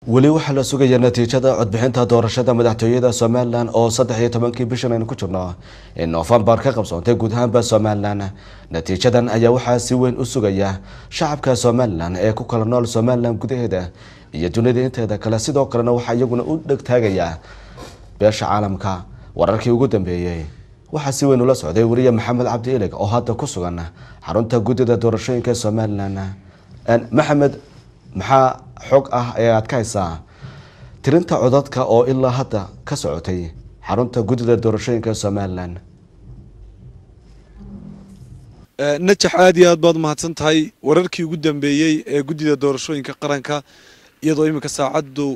weli waxaa la sugayaa natiijada codbixinta doorashada madaxtooyada somalilan oo saddex iyo tobankii bishan aynu ku jirno in noofembar ka qabsoontay guud ahaanba somalilan natiijadan ayaa waxaa si weyn u sugaya shacabka somalilan ee ku kala nool somalilan gudaheeda iyo dunida inteeda kale sidoo kalena waxaa iyaguna u dhegtaagaya beesha caalamka wararkii ugu dambeeyey waxaa si weyn ula socday weriye maxamed cabdi ilig oo hadda ku sugan xarunta guddida doorashooyinka somalilan maxamed maxaa xog ah ee aad ka haysaa tirinta codadka oo ilaa hadda ka socotay xarunta guddida doorashooyinka somalilan najax aad iyo aad baad umahadsan tahay wararkii ugu dambeeyey ee guddida doorashooyinka qaranka iyadoo iminka saacaddu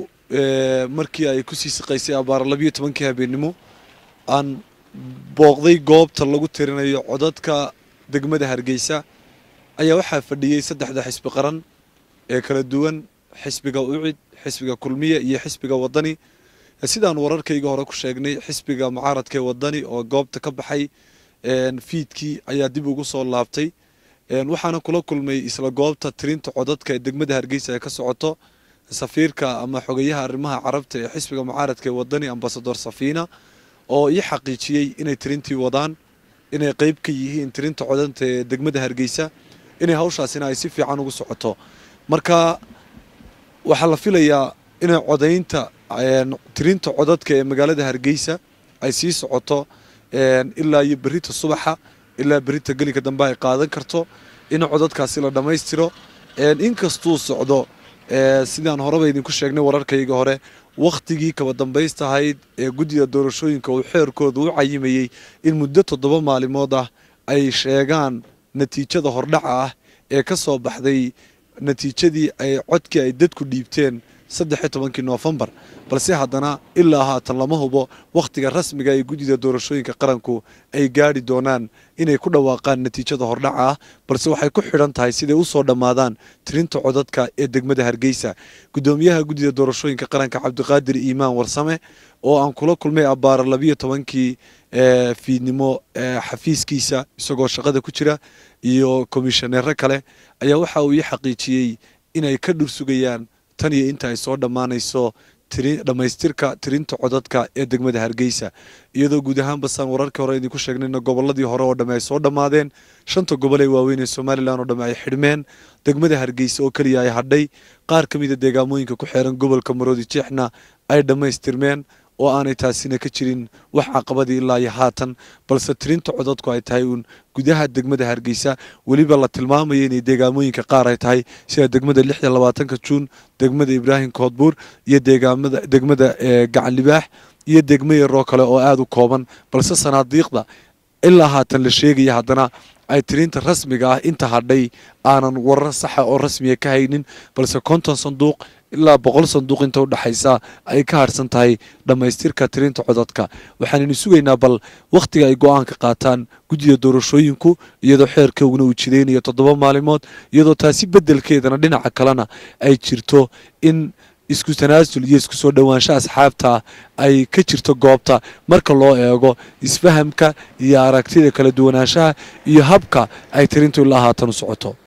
markii ay kusii siqaysay abaar labiyo tobankii habeennimo aan booqday goobta lagu tirinayo codadka degmada hargeysa ayaa waxaa fadhiyey saddexda xisbi qaran ee kala duwan xisbiga ucid xisbiga kulmiye iyo xisbiga wadani sidaan wararkayga hore ku sheegnay xisbiga mucaaradka ee wadani oo goobta ka baxay fiidkii ayaa dib ugu soo laabtay waxaana kula kulmay isla goobta tirinta codadka ee degmada hargeysa ee ka socoto safiirka ama xogayaha arrimaha carabta ee xisbiga mucaaradka ee wadani ambasador safiina oo ii xaqiijiyey inay tirintii wadaan inay qeyb ka yihiin tirinta codanta ee degmada hargeysa inay hawshaasina ay si fiican ugu socoto marka waxaa la filayaa inay codaynta tirinta codadka ee magaalada hargeysa ay sii socoto ilaa iyo berita subaxa ilaa berita gelinka dambe ay qaadan karto in codadkaasi la dhammaystiro inkastuu socdo sidaan horeba idinku sheegnay wararkayga hore wakhtigii kaba dambaystahayd ee guddida doorashooyinka uu xeerkooda u cayimayey in muddo toddoba maalimood ah ay sheegaan natiijada hordhaca ah ee ka soo baxday natiijadii ay codkii ay dadku dhiibteen saddex iyo tobankii noofembar balse haddana ilaa haatan lama hubo wakhtiga rasmiga ee guddida doorashooyinka qaranku ay gaadhi doonaan inay ku dhawaaqaan natiijada hordhaca ah balse waxay ku xidhan tahay siday usoo dhammaadaan tirinta codadka ee degmada hargeysa guddoomiyaha guddida doorashooyinka qaranka cabdiqaadir iimaan warsame oo aan kula kulmay abbaara labiyo tobankii fiidnimo xafiiskiisa isagoo shaqada ku jira iyo komishaneero kale ayaa waxa uu ii xaqiijiyey inay ka dhursugayaan tan iyo inta ay soo dhammaanayso dhammaystirka tirinta codadka ee degmada hargeysa iyadoo guud ahaan basaan wararkii hore idinku sheegnayna gobolladii hore oo dhamme ay soo dhammaadeen shanta gobol ee waaweyn ee somalilan oo dhamme ay xidhmeen degmada hargeysa oo keliya ay hadhay qaar ka mida deegaamooyinka ku xeeran gobolka maroodi jeexna ay dhammaystirmeen oo aanay taasina ka jirin wax caqabadii ilaa iyo haatan balse tirinta codadku ay tahay uun gudaha degmada hargeysa weliba la tilmaamaya inay deegaamooyinka qaar ay tahay sida degmada lix iyo labaatanka juun degmada ibraahim koodbuur iyo deegaamada degmada gacan libaax iyo degmo yaroo kale oo aada u kooban balse sanaadiiqda ilaa haatan la sheegaya haddana ay tirinta rasmiga ah inta hadhay aanan warar saxa oo rasmiya ka haynin balse konton sanduuq ilaa boqol sanduuq inta udhexaysa ay ka harsan tahay dhammaystirka tirinta codadka waxaanaynu sugaynaa bal wakhtiga ay go-aanka qaataan guddida doorashooyinku iyadoo xeerkooguna uu jidaynayo toddoba maalimood iyadoo taasi beddelkeedana dhinaca kalena ay jirto in isku tanaasul iyo isku soo dhowaansho asxaabta ay ka jirto goobta marka loo eego isfahamka iyo aragtida kala duwanaanshaha iyo habka ay tirintu ilaa haatan u socoto